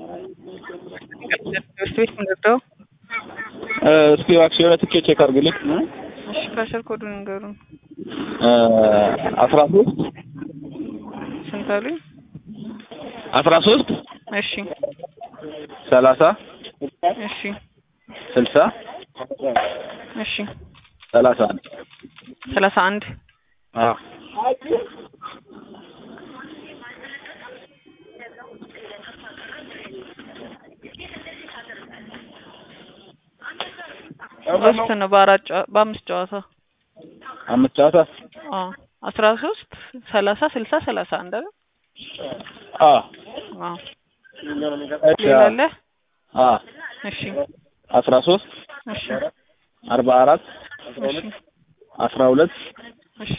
ትምህርት ቤት ምንገብተው እስኪ እባክሽ የሆነ ትኬት ቼክ አድርግልኝ። እሺ ካሸር ኮዱን ንገሩን። አስራ ሶስት ስንት አሉኝ? አስራ ሶስት እሺ ሰላሳ እሺ ስልሳ እሺ ሰላሳ አንድ ሰላሳ አንድ አዎ ሶስት ነው በአራት ጨዋ- በአምስት ጨዋታ አምስት ጨዋታ አዎ አስራ ሶስት ሰላሳ ስልሳ ሰላሳ አንድ አይደል? አዎ አዎ እሺ ሌላ አዎ አለ? አዎ እሺ አስራ ሶስት እሺ አርባ አራት እሺ አስራ ሁለት እሺ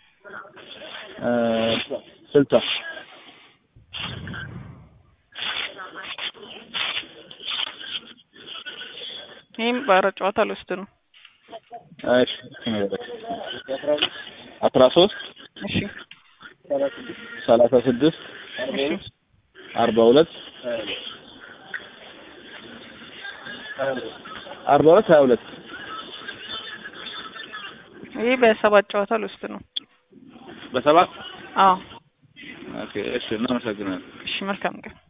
ስልሳ ይህም በአራት ጨዋታ ልወስድ ነው። እሺ አስራ ሶስት እሺ ሰላሳ ስድስት እሺ አርባ ሁለት አርባ ሁለት ሀያ ሁለት ይህ በሰባት ጨዋታ ልወስድ ነው። በሰባት አዎ ኦኬ እሺ እናመሰግናለን እሺ መልካም ቀን